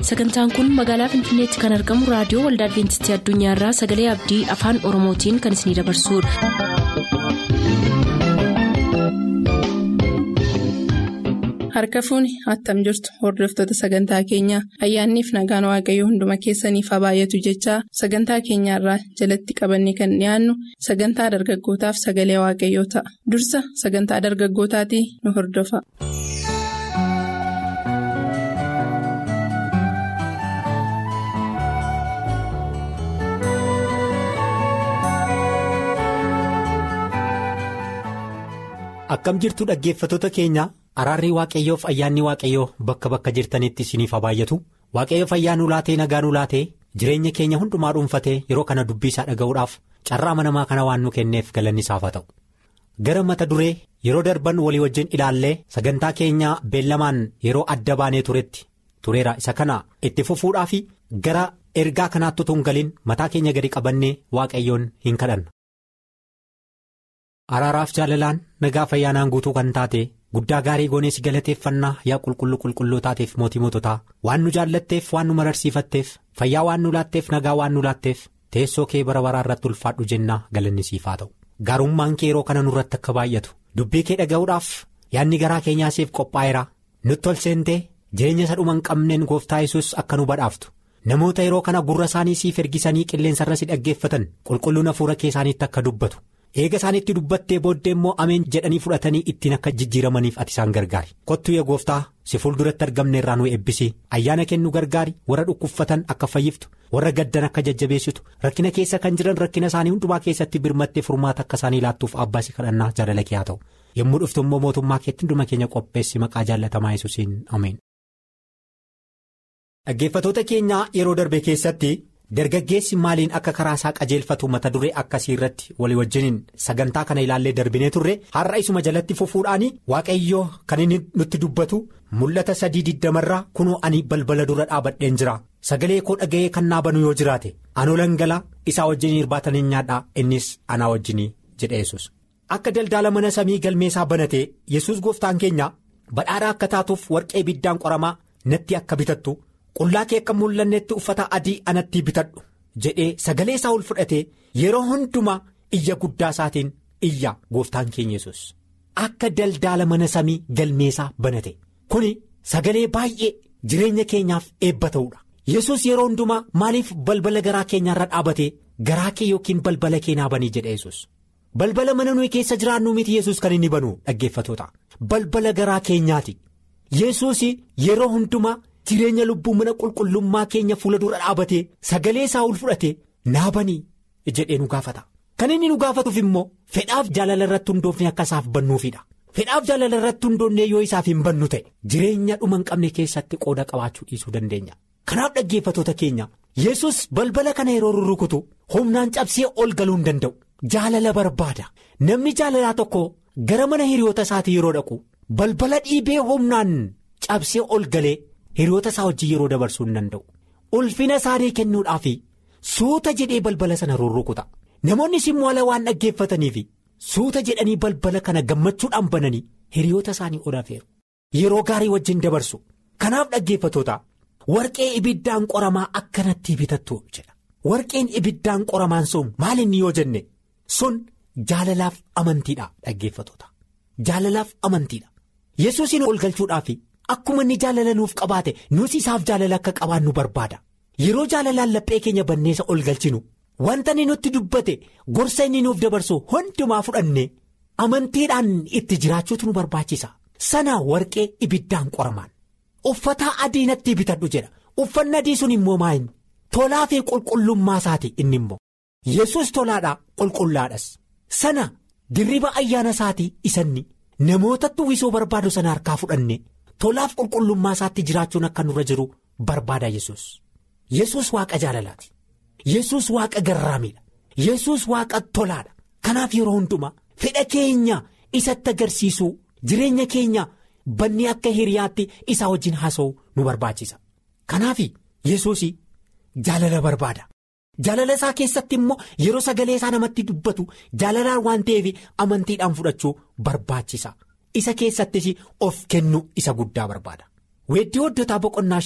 sagantaan kun magaalaa finfinneetti kan argamu raadiyoo waldaa adventistii addunyaarraa sagalee abdii afaan oromootiin kan isinidabarsudha. harka fuuni attam jirtu hordoftoota sagantaa keenyaa ayyaanniif nagaan waaqayyoo hunduma keessaniif haa baay'atu jechaa sagantaa keenyaarraa jalatti qabanne kan dhiyaannu sagantaa dargaggootaaf sagalee waaqayyoo ta'a dursa sagantaa dargaggootaatii nu hordofa. akkam jirtu dhaggeeffatoota keenya araarri waaqayyoof ayyaanni waaqayyoo bakka bakka jirtanitti isiniif haa baay'atu waaqayyoof ayyaanuu laatee nagaanuu laatee jireenya keenya hundumaa dhuunfatee yeroo kana dubbii isaa dhaga'uudhaaf carraa amanamaa kana waan nu kenneef galanni isaaf haa ta'u gara mata duree yeroo darban walii wajjin ilaallee sagantaa keenya beellamaan yeroo adda baanee turetti tureera isa kana itti fufuudhaaf gara ergaa kanaatti utuu hin galiin mataa keenya gadi qabannee waaqayyoon hin kadhanna. araaraaf jaalalaan nagaa fayyaanaan guutuu kan taate guddaa gaarii goonees galateeffannaa yaa qulqulluu qulqulluu taateef mootii moototaa waan nu jaallatteef waan nu mararsiifatteef fayyaa waan nu laatteef nagaa waan nu laatteef teessoo kee bara baraa irratti ulfaadhu jennaa galanni siif haa ta'u gaarummaan kee yeroo kana nurratti akka baay'atu dubbii kee dhaga'uudhaaf yaadni garaa keenyaa siif qophaa'eera nutti ol seentee jireenya isa dhuma hin qabneen gooftaa yesus akka nu badhaaftu namoota yeroo kana gurra isaanii siif ergisanii qilleensarra si dhaggeeffatan qulqulluun hafuura kee isaaniitti akka dubbatu. eega isaanitti dubbattee booddee immoo ameen jedhanii fudhatanii ittiin akka jijjiiramaniif ati isaan gargaari kottu yaa gooftaa si fuulduratti argamne irraa nu eebbisi ayyaana kennu gargaari warra dhukkubsatan akka fayyiftu warra gaddan akka jajjabeessitu rakkina keessa kan jiran rakkina isaanii hundumaa keessatti birmattee furmaata akka isaanii laattuuf abbaasi kadhannaa jaalala kee haa ta'u yommuu dhuftu immoo mootummaa keetti hunduma keenya qopheessi maqaa jaallatamaa yesuusiin ameen. dhaggeeffatoota keenyaa yeroo darbe keessatti. dargaggeessi maaliin akka karaa isaa qajeelfatu mata duree akkasii irratti walii wajjiniin sagantaa kana ilaallee darbinee turre har'a isuma jalatti fufuudhaan waaqayyoo kan inni nutti dubbatu mul'ata sadii digdamarraa kunoo ani balbala dura dhaabadheen jira sagalee koo dhaga'ee kan naa banu yoo jiraate anoo langalaa isaa wajjiniin irbaatanii nyaadhaa innis anaa wajjinii jedhe yesus akka daldaala mana samii galmeesaa banate yesus gooftaan keenya badhaadhaa akka taatuuf warqee ibiddaan qoramaa natti akka bitattu. qullaa kee akka mul'annetti uffata adii anatti bitadhu jedhee sagalee isaa ol fudhatee yeroo hundumaa iyya guddaa isaatiin iyya gooftaan keenya yesus akka daldaala mana samii galmeesaa banate kuni sagalee baay'ee jireenya keenyaaf eebba ta'uudha yesus yeroo hundumaa maaliif balbala garaa keenyaarra dhaabate garaa kee yookiin balbala kee naa banii jedhe yesus balbala mana nuyi keessa jiraannu miti yesus kan inni banu dhaggeeffatoota balbala garaa keenyaati yesus yeroo hundumaa. jireenya lubbuu mana qulqullummaa keenya fuula dura dhaabatee sagalee isaa ol fudhate naa banii jedhee nu gaafata kan inni nu gaafatuuf immoo fedhaaf jaalala irratti hundoofne akka isaaf bannuufidha fedhaaf jaalala irratti hundoofne yoo isaaf hin bannu ta'e jireenya dhuma hin qabne keessatti qooda qabaachuu dhiisuu dandeenya kanaaf dhaggeeffatoota keenya yesus balbala kana yeroo rurrukutu humnaan cabsee ol galuu hin danda'u jaalala barbaada namni jaalalaa tokko gara mana hiriyoota isaatii yeroo dhaqu balbala dhiibee humnaan cabsee ol galee. hiriyoota isaa wajjin yeroo dabarsuu hin danda'u ulfina isaanii kennuudhaaf suuta jedhee balbala sana rurrukuta namoonnis immoo ala waan dhaggeeffataniif suuta jedhanii balbala kana gammachuudhaan bananii hiriyoota isaanii ol afeeru yeroo gaarii wajjin dabarsu kanaaf dhaggeeffatoota warqee ibiddaan qoramaa akkanatti bitattu jedha warqeen ibiddaan qoramaan sun maal inni yoo jenne sun jaalalaaf amantiidha dhaggeeffatoota jaalalaaf amantiidha yesuusin ol galchuudhaaf. Akkuma inni jaalala nuuf qabaate nus isaaf jaalala akka qabaannu barbaada yeroo jaalalaan laphee keenya banneessa ol galchinu wanta inni nutti dubbate gorsa inni nuuf dabarsu hundumaa fudhanne amantiidhaan itti jiraachuutu nu barbaachisa sana warqee ibiddaan qoramaan uffata adii natti bitadhu jedha uffanni adii sun immoo maayin tolaa fi qulqullummaa isaati inni immoo yesus tolaadhaa qulqullaadhas sana dirriba ayyaana isaatii isanni namootatti uwwisuu barbaadu sana harkaa fudhanne. tolaaf qulqullummaa isaatti jiraachuun akka nurra jiru barbaada yesus yesus waaqa jaalalaati yesus waaqa garraamiidha yesus waaqa tolaadha kanaaf yeroo hundumaa fedha keenya isatti agarsiisuu jireenya keenya bannee akka hiriyaatti isaa wajjin haasa'u nu barbaachisa kanaaf yesus jaalala barbaada jaalala isaa keessatti immoo yeroo sagalee isaa namatti dubbatu jaalalaan waan ta'eef amantiidhaan fudhachuu barbaachisa. isa keessattis of kennu isa guddaa barbaada weeddii hoddotaa boqonnaa shan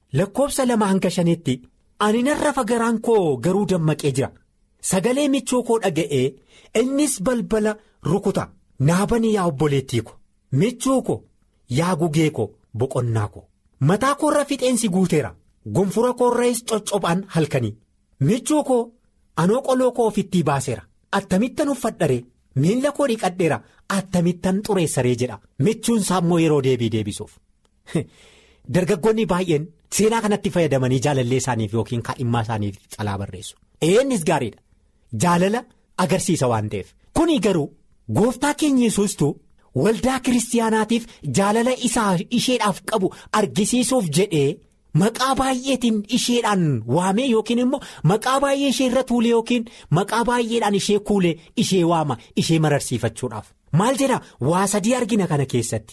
lakkoofsa lama hanga shanitti ani narra fagaraan koo garuu dammaqee jira sagalee michuu koo dhaga'ee innis balbala rukuta naabanii yaa obboleettii ko michuu ko yaa gugee ko boqonnaa ko mataa koorra fixeensi guuteera gonfura koorraas coccophaan halkanii michuu koo anoo qoloo koo ofittii baaseera attamittan uffadharee miilla koo dhiqadheera attamittan xureessaree jedha michuunsaa immoo yeroo deebii deebisuuf. dargaggoonni baay'een seenaa kanatti fayyadamanii jaalallee isaaniif yookiin kaadhimmaa isaaniif xalaa barreessu eenyis gaariidha jaalala agarsiisa waan ta'eef kuni garuu gooftaa keenya yesuustuu waldaa kiristaanaatiif jaalala isaa isheedhaaf qabu argisiisuuf jedhee maqaa baay'eetiin isheedhaan waamee yookiin immoo maqaa baay'ee ishee irra tuulee yookiin maqaa baay'eedhaan ishee kuulee ishee waama ishee mararsiifachuudhaaf maal jedha waa sadii argina kana keessatti.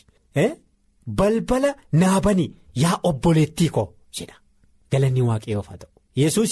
balbala naabanii yaa obboleettii koo jedha galanni waaqayyoof haa ta'u yesuus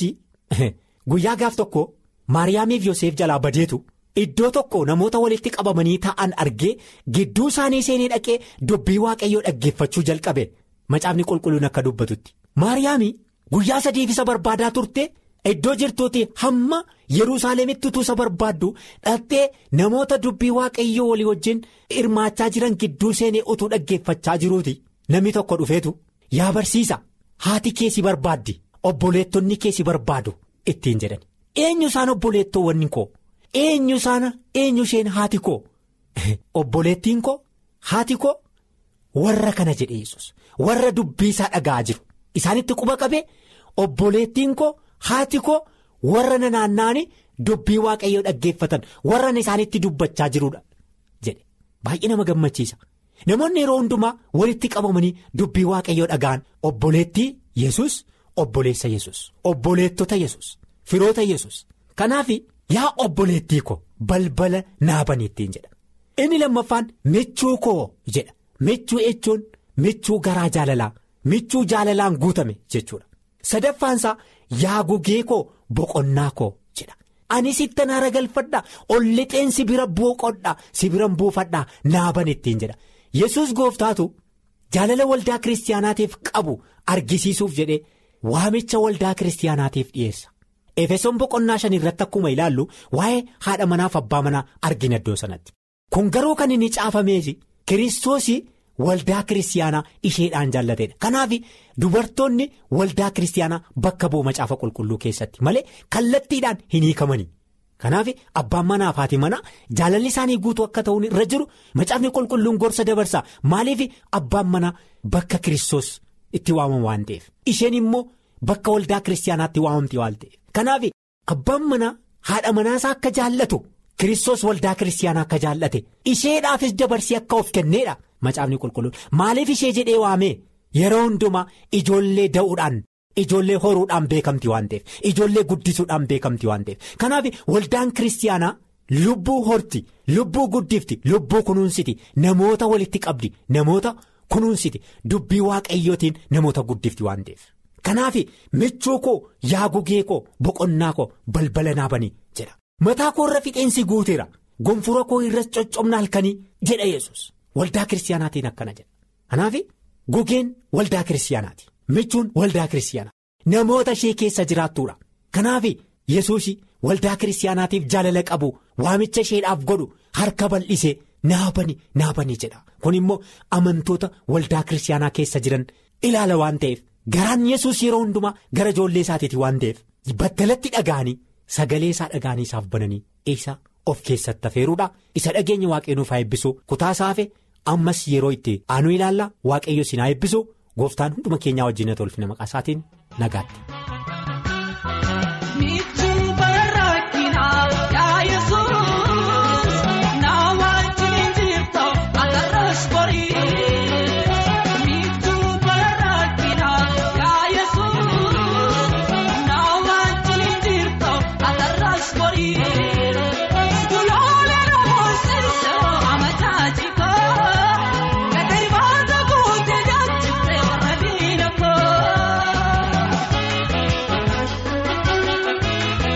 guyyaa gaaf tokko maariyaamiif yoseef jalaa badeetu iddoo tokko namoota walitti qabamanii taa'an argee gidduu isaanii seenee dhaqee dubbii waaqayyoo dhaggeeffachuu jalqabe macaafni qulqulluun akka dubbatutti maariyaamii guyyaa sadiif isa barbaadaa turte iddoo jirtuuti hamma yerusaalemitti utuu isa barbaaddu dhattee namoota dubbii waaqayyoo walii wajjin hirmaachaa jiran gidduu seenee utuu dhaggeeffachaa jiruuti namni tokko dhufeetu yaa barsiisa haati kee si barbaaddi obboleettonni kee si barbaadu ittiin jedhan eenyu isaan obboleettoowwan koo eenyu isaan eenyu isheen haati koo obboleettiin koo haati koo warra kana jedhe yesus warra dubbii isaa dhaga'aa jiru isaanitti quba qabee obboleettiin koo. haati koo warra na naanna'anii dubbii waaqayyoo dhaggeeffatan warra isaanitti dubbachaa jiruudha jedhe baay'ee nama gammachiisa namoonni yeroo hundumaa walitti qabamanii dubbii waaqayyoo dhaga'an obboleettii yesus obboleessa yesus obboleettota yesus firoota yesus kanaaf yaa obboleettii koo balbala naabanii ittiin jedha inni lammaffaan michuu koo jedha michuu jechuun michuu garaa jaalalaa michuu jaalalaan guutame jechuudha sadaffaansaa. yaa gugee koo boqonnaa koo jedha ani sittan haara galfadha ol lixeen sibira boqodha sibiran buufadhaa naaban ittiin jedha yesus gooftaatu jaalala waldaa kiristaanaatiif qabu argisiisuuf jedhee waamicha waldaa kiristaanaatiif dhiyeessa efesoon boqonnaa shan irratti akkuma ilaallu waa'ee haadha manaaf abbaa manaa argina iddoo sanatti kun garuu kan inni caafameesi kiristoosii. Waldaa kiristaanaa isheedhaan jaallateedha kanaaf dubartoonni waldaa kiristaanaa bakka bu'u macaafa qulqulluu keessatti malee kallattiidhaan hin hiikamanii kanaaf abbaan manaaf haati manaa jaalalli isaanii guutuu akka ta'uun irra jiru macaafni qulqulluun gorsa dabarsaa maaliif abbaan manaa bakka kiristoos itti waamamu waan ta'eef isheen immoo bakka waldaa kiristaanaatti waamamti waan ta'eef kanaaf abbaan manaa haadha manaasaa akka jaallatu kiristoos waldaa kiristaanaa akka jaallate isheedhaafis dabarsee akka of kenneedha. Macaafni qulqulluun maaliif ishee jedhee waamee yeroo hundumaa ijoollee da'uudhaan ijoollee horuudhaan beekamti waan ta'eef ijoollee guddisuudhaan beekamti waan ta'eef kanaaf waldaan kiristaanaa lubbuu horti lubbuu guddifti lubbuu kunuunsiti namoota walitti qabdi namoota kunuunsiti dubbii waaqayyootiin namoota guddifti waan ta'eef kanaaf michuu koo yaa gugee koo boqonnaa koo balbala naabanii jedha mataa koo irra fixeensi guuteera gonfura koo irra coccobna halkanii jedha yesus Waldaa kiristaanaatiin akkana jedha kanaaf gugeen waldaa kiristaanaati michuun waldaa kiristaanaa namoota ishee keessa jiraattuudha kanaaf yesuus waldaa kiristaanaatiif jaalala qabu waamicha isheedhaaf godhu harka bal'isee naabani naabani jedha kun immoo amantoota waldaa kiristaanaa keessa jiran ilaala waan ta'eef garaan yesus yeroo hundumaa gara ijoollee isaatiiti waan ta'eef battalatti dhaga'anii sagalee isaa dhaga'anii isaaf bananii isa of keessatti afeeruudha isa dhageenya waaqayyoo haa eebbisu kutaa saafe ammas yeroo itti aanu ilaalla waaqayyo isin haa eebbisu gooftaan hunduma keenyaa wajjin tolfina maqaa isaatiin nagaatti. Kun.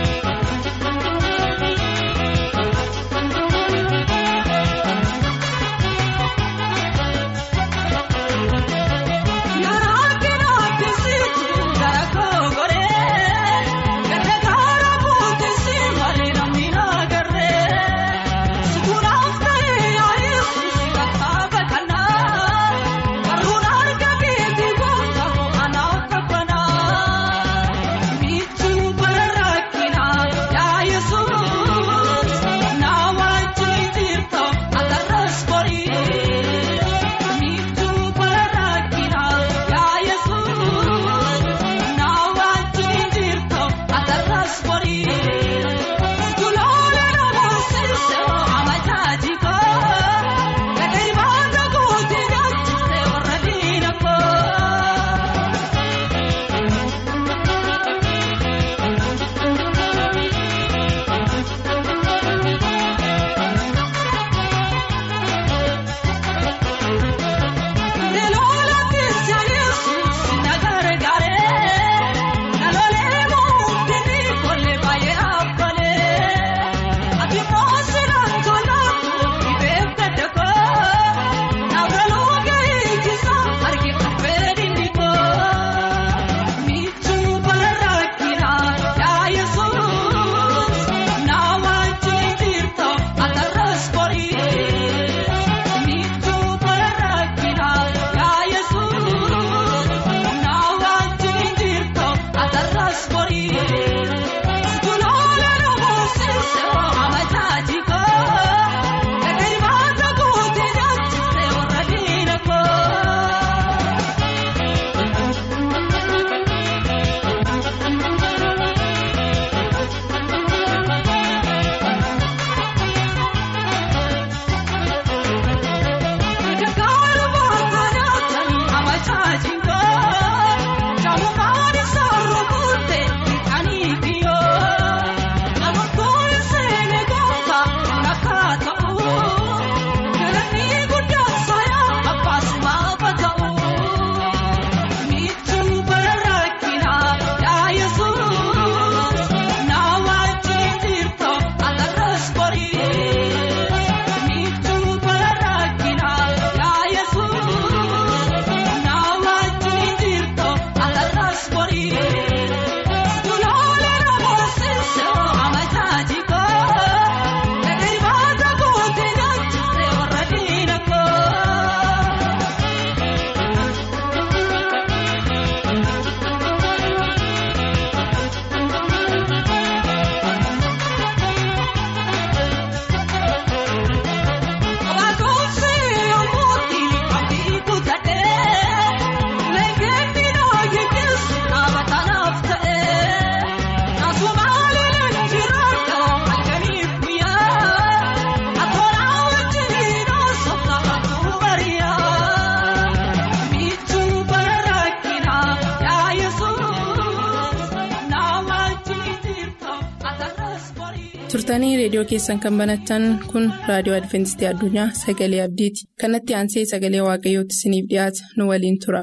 turtanii reediyoo keessan kan banatan kun raadiyoo adventistii addunyaa sagalee abdiiti kanatti aansee sagalee waaqayyootti isiniif dhiyaata nu waliin tura.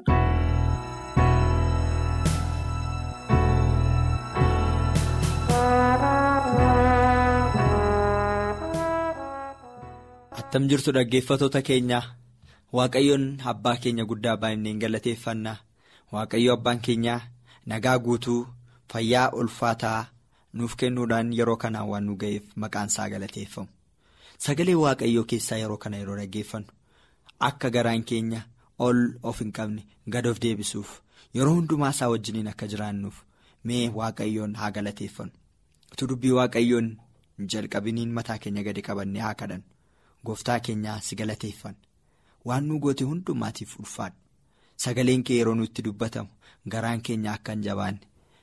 attam jirtu dhaggeeffatoota keenya waaqayyoon abbaa keenya guddaa baay'ineen galateeffannaa waaqayyo abbaan keenya nagaa guutuu fayyaa ulfaataa nuuf kennuudhaan yeroo kanaan waan nu ga'eef maqaan isaa galateeffamu sagalee waaqayyoo keessaa yeroo kana yeroo dhaggeeffannu akka garaan keenya ol of hin qabne gad of deebisuuf yeroo hundumaa isaa wajjiniin akka jiraannuuf mee waaqayyoon haa galateeffannu utuu dubbii waaqayyoon jalqabiniin mataa keenya gadi qabannee haa kadhannu. Gooftaa keenyaa si galateeffanna waan nu goote hundumaatiif ulfaadhu sagaleen kee yeroo nutti dubbatamu garaan keenya akka hin jabaanne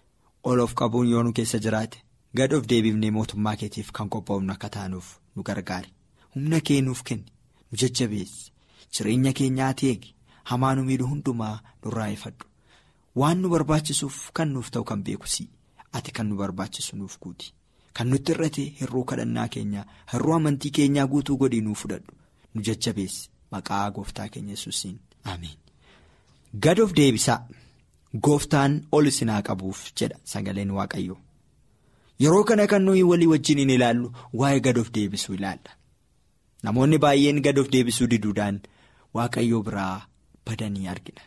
ol of qabuun yoo nu keessa jiraate gad of deebifnee mootummaa keetiif kan qophoofnu akka taanuuf nu gargaare humna kee nuuf kenni nu jajjabeessi jireenya keenyaa eegi hamaa nu miidhu hundumaa nurraa ifadhu waan nu barbaachisuuf kan nuuf ta'u kan beekusii ati kan nu barbaachisu nuuf guuti. Kan nutti irratti hir'uu kadhannaa keenyaa hir'uu amantii keenyaa guutuu godhii nuu fudhadhu nu jajjabeessi maqaa gooftaa keenya yesuusiin ameen. Gad of deebisaa gooftaan ol isin haa qabuuf jedha sagaleen waaqayyoo yeroo kana kan nuyi walii wajjin hin ilaallu waa'ee gad of deebisuu ilaalla namoonni baay'een gad of deebisuu diduudhaan waaqayyoo biraa badanii argina.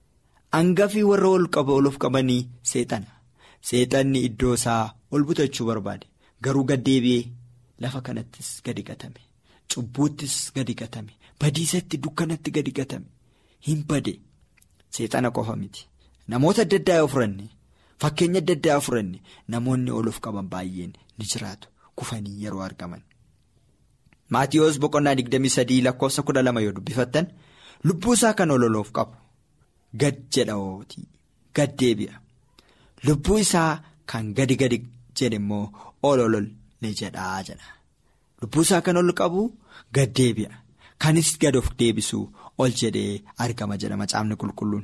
Hangafii warra ol qaba ol of qabanii seexana seexanni iddoo isaa ol butachuu barbaade. Garuu gaddeebi'ee lafa kanattis gadi gatame cubbuuttis gadi gatame badiisatti dukkanatti gadi gatame hin bade seexana qofa miti namoota adda addaa furanne fakkeenya adda addaa furanne namoonni ol of qaban baay'een ni jiraatu kufanii yeroo argaman. Maatiyoos boqonnaa 23 lakkoofsa 12 yoo dubbifattan lubbuu isaa kan ol of qabu gad jedha ootii gad deebi'a lubbuu isaa kan gadi gadi. jedhe immoo ol ol ni jedhaa jedha lubbuu isaa kan ol qabu gad deebi'a kanis gad of deebisu ol jedhee argama jedha macaafni qulqulluun.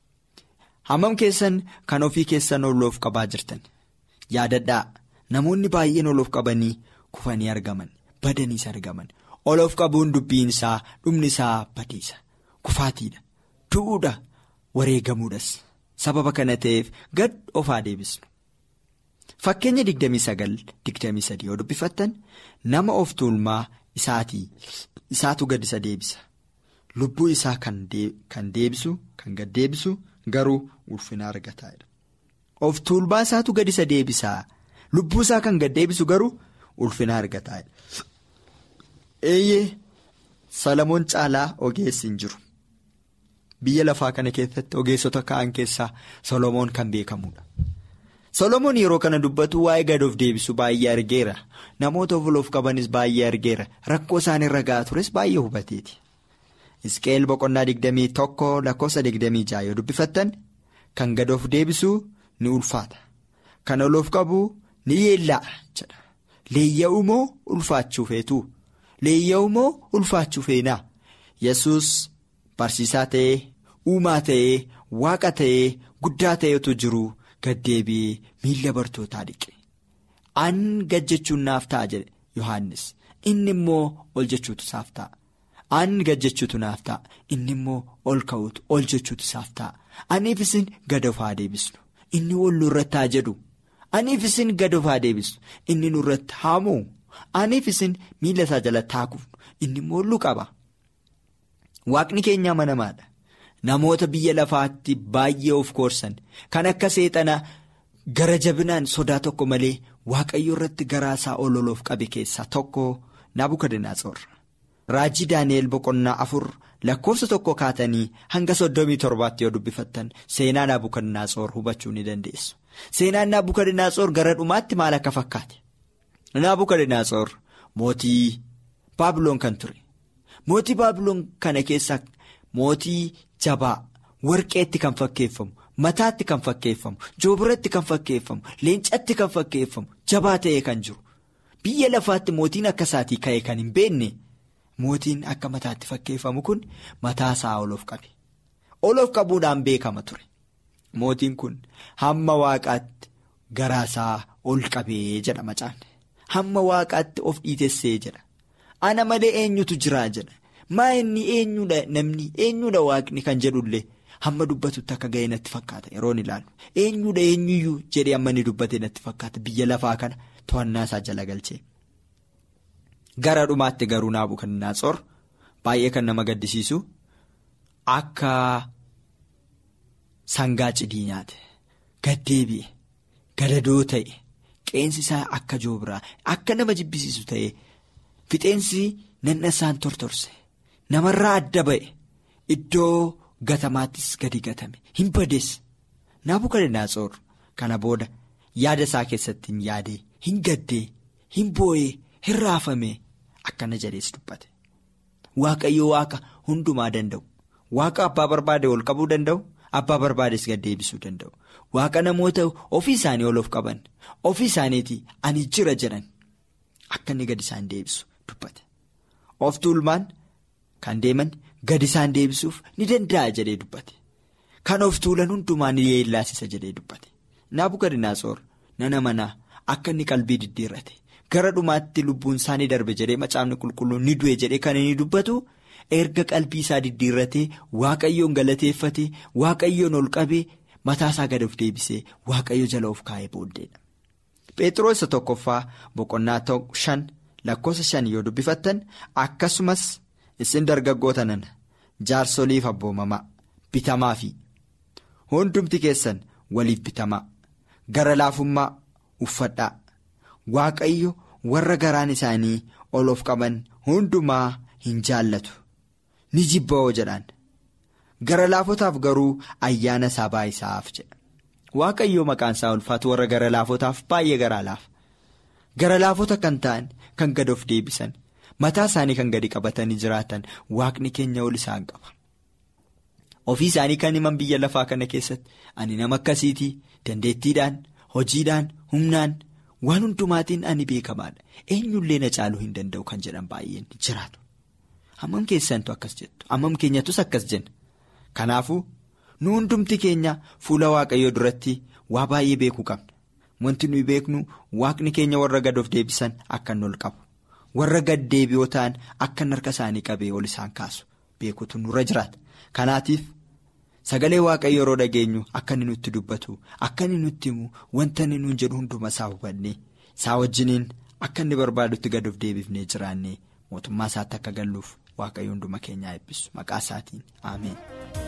hammam keessan kan ofii keessan ol of qabaa jirtan yaadadhaa namoonni baay'een ol of qabanii kufanii argaman badaniis argaman ol of qabuun dubbiin isaa dhumni isaa badiisa kufaatiidha du'uudha wareegamuudhas sababa kana ta'eef gad ofaa deebisnu. Fakkeenya 29-23 yoo dubbifattan nama of tuulmaa isaatii isaatu gad isa deebisa lubbuu isaa kan deebisu kan gad deebisu garuu ulfina argataadha. Of tuulmaa isaatu gad isa deebisaa lubbuu isaa kan gad deebisu garuu ulfina argataadha. Eeyyee Salamoon caalaa ogeessi hin jiru biyya lafaa kana keessatti ogeessota ka'an keessaa Solomoon kan beekamudha. Solomoon yeroo kana dubbatu waa'ee gad of deebisu baay'ee argeera namoota of qabanis baay'ee argeera rakkoo isaan irra gahaa tures baay'ee hubateeti. Isqeel boqonnaa digdamii tokko lakkoofsa digdamii ja'a yoo dubbifattan kan gad of deebisu ni ulfaata kan ol of qabu ni yeellaa'a jedha leeyya'u moo ulfaachuu feetu leeyya'u moo ulfaachuu feenaa yesus barsiisaa ta'ee uumaa ta'ee waaqa ta'ee guddaa ta'etu jiru. Gaddeebi'ee miila bartootaa dhiqe an gad jechuun naaf ta'a jedhe Yohaannis inni immoo ol jechuutu isaaf ta'a an gad jechuutu naaf ta'a inni immoo ol ka'uutu ol jechuutu isaaf ta'a aniif isin gad of haa deebisnu inni ol nurratti haa jedhu aniif isin gad of haa deebisnu inni nurratti haa mo'u aniif isin miila isaa jalatti haa kufnu inni immoo lu qaba waaqni keenya amanamaadha. Namoota biyya lafaatti baay'ee of koorsan kan akka seexana gara jabinaan sodaa tokko malee waaqayyo irratti garaa isaa ol ol of qabe keessaa tokko Nabukadnezar. Raajii Daani'eel boqonnaa afur lakkoofsa tokko kaatanii hanga soddomii torbaatti yoo dubbifattan seenaa Nabukadnezar hubachuu ni dandeessu. Seenaan Nabukadnezar gara dhumaatti maal akka fakkaate? Nabukadnezar mootii Baabiloon kan ture. Mootii Baabiloon kana keessaa mootii. Jabaa warqeetti kan fakkeeffamu mataatti kan fakkeeffamu joobiratti kan fakkeeffamu leencatti kan fakkeeffamu jabaa ta'ee kan jiru biyya lafaatti mootiin akka isaatii ka'e kan hin beekne mootiin akka mataatti fakkeeffamu kun mataa isaa ol of qabe ol of qabuudhaan beekama ture mootiin kun hamma waaqaatti garaasaa ol qabee jedha macaan hamma waaqaatti of dhiitessee jedha. Ana malee eenyutu jiraa jedha. Maa inni eenyudha namni eenyudha waaqni kan jedhullee hamma dubbatutti akka ga'e natti fakkaata yeroon ilaalu. Eenyudha eenyuyyuu jedhee amma inni dubbate natti fakkaata biyya lafaa kana to'annaa isaa jala galchee. Gara dhumaatti garuu Naabukannaatsoor baay'ee kan nama gaddisiisu akka sangaa cidii nyaate gaddeebi'e gadadoo ta'e qeensi isaa akka joobiraa akka nama jibbisiisu ta'e fixeensi nanna isaan tortorse namarraa adda ba'e iddoo gatamaattis gadi gatame hin badees Naabukannaatsoor kana booda yaada isaa keessatti hin yaadee hin gaddee hin boo'ee hin raafame. Akkana jedhees dubbate waaqayyo waaqa hundumaa danda'u waaqa abbaa barbaade ol qabuu danda'u abbaa barbaades gad deebisuu danda'u waaqa namoota ofii isaanii ol of qaban ofii isaaniitii ani jira jedhan akka inni gad isaan deebisu dubbate of tuulmaan kan deeman gad isaan deebisuuf ni danda'a jedhee dubbate kan of tuulan hundumaa ni yeellaasisa jedhee dubbate Naabukannaatsoor nana manaa akka inni qalbii diddiirrate. Gara dhumaatti lubbuun isaa ni darbe jedhee macaafni qulqulluun ni du'e jedhee kan inni dubbatu erga qalbii isaa diddiirratee waaqayyoon galateeffatee waaqayyoon ol qabee mataa isaa gad of deebisee waaqayyo jala of kaa'ee booddeedha. Phexros tokkoffaa boqonnaa shan lakkoofsa shan yoo dubbifattan akkasumas isin dargaggoota nana jaarsoliif abboomamaa bitamaa fi hundumti keessan waliif bitamaa gara laafummaa uffadhaa. Waaqayyo warra garaan isaanii ol of qaban hundumaa hin jaallatu ni jibba'oo jedhaan gara laafotaaf garuu ayyaana isaa baay'isaaf jedha Waaqayyo maqaan isaa ulfaatu warra gara laafotaaf baay'ee garaa laafa gara laafota kan ta'an kan gad of deebisan mataa isaanii kan gadi qabatanii jiraatan waaqni keenya ol isaan qaba ofii isaanii kan himan biyya lafaa kana keessatti ani nama akkasiitii dandeettiidhaan hojiidhaan humnaan. Waan hundumaatiin ani beekamaadha eenyullee na caaluu hin danda'u kan jedhan baay'een jiraatu hammam keessantu akkas jettu hammam keenyatus akkas jenna kanaafuu nu hundumti keenya fuula waaqayyoo duratti waa baay'ee beekuu qabna wanti nuyi beeknu waaqni keenya warra gad of deebisan akka inni ol qabu warra gad deebi'oo ta'an akka inni harka isaanii qabee ol isaan kaasu beekutu nurra jiraata kanaatiif. Sagalee waaqayyo yeroo dhageenyu akka inni nutti dubbatu akka inni nutti himu wanta inni nuun jedhu hunduma isaa hubanne isaa wajjiniin akka inni barbaadutti gad of deebifnee jiraanne mootummaa isaatti akka galluuf waaqayyo hunduma keenyaa eebbisu maqaa isaatiin ameen.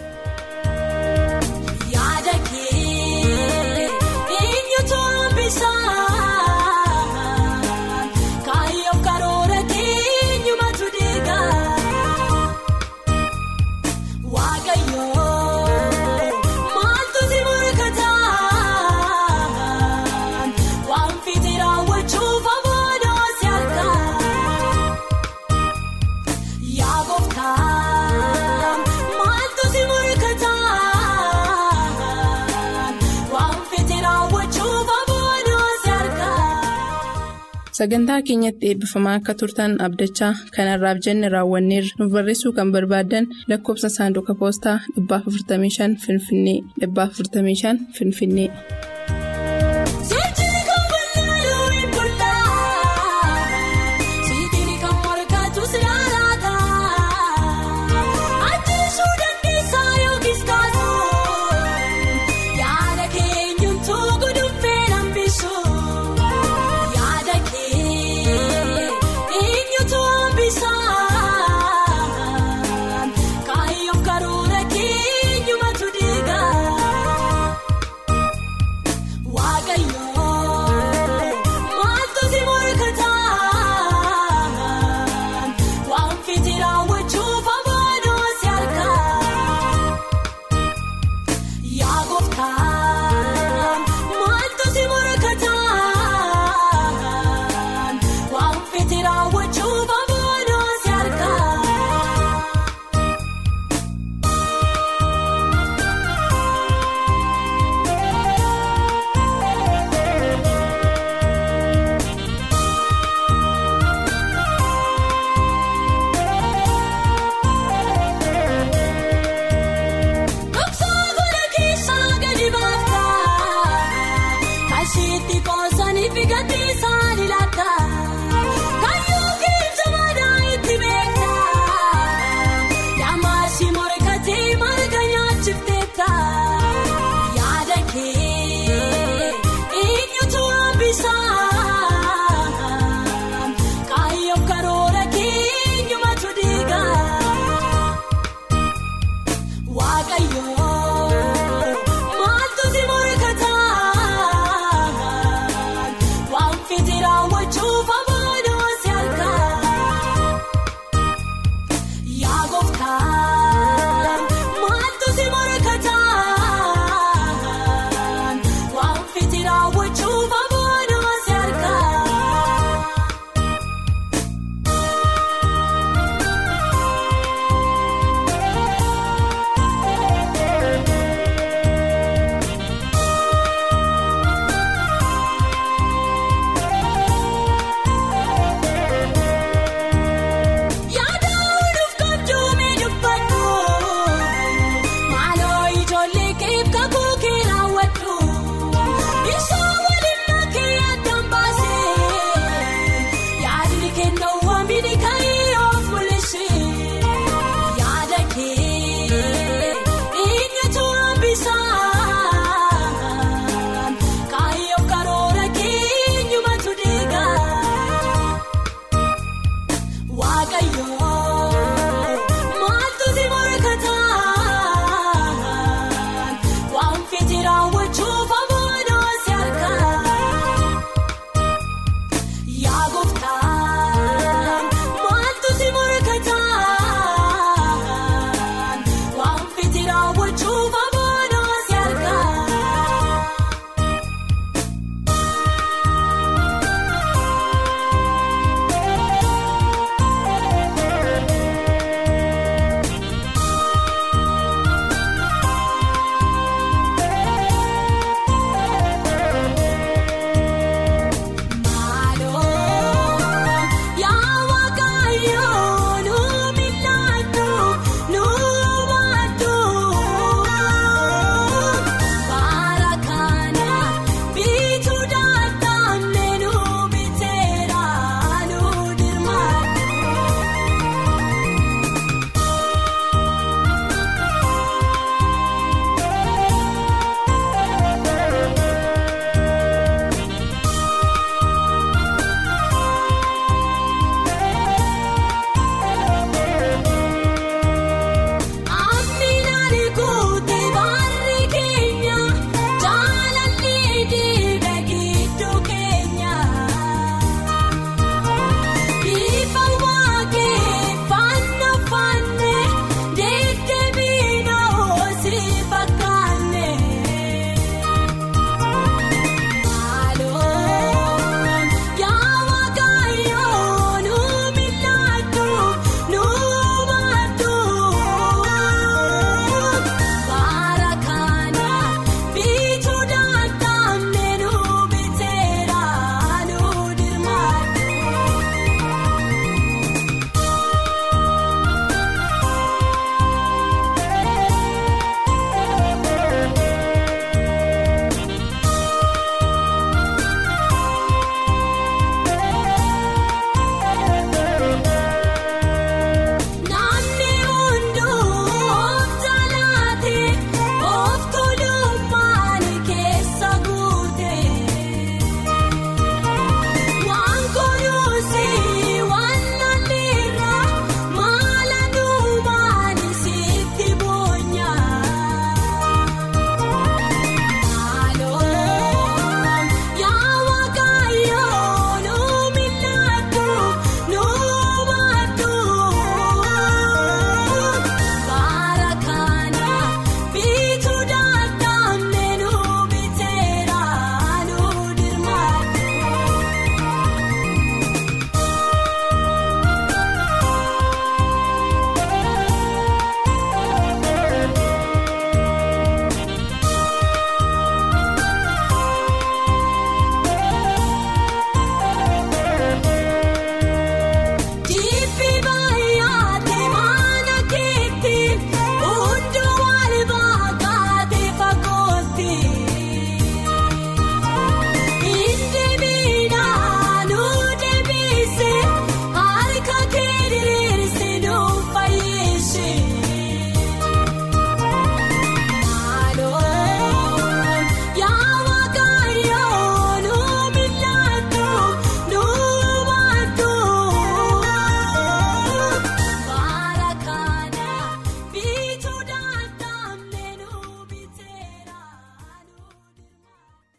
Sagantaa keenyatti eebbifamaa akka turtan abdachaa kanarraaf jenne raawwanneerra nuuf barreessuu kan barbaaddan lakkoofsa saanduqa poostaa 455 Finfinnee 455 Finfinnee.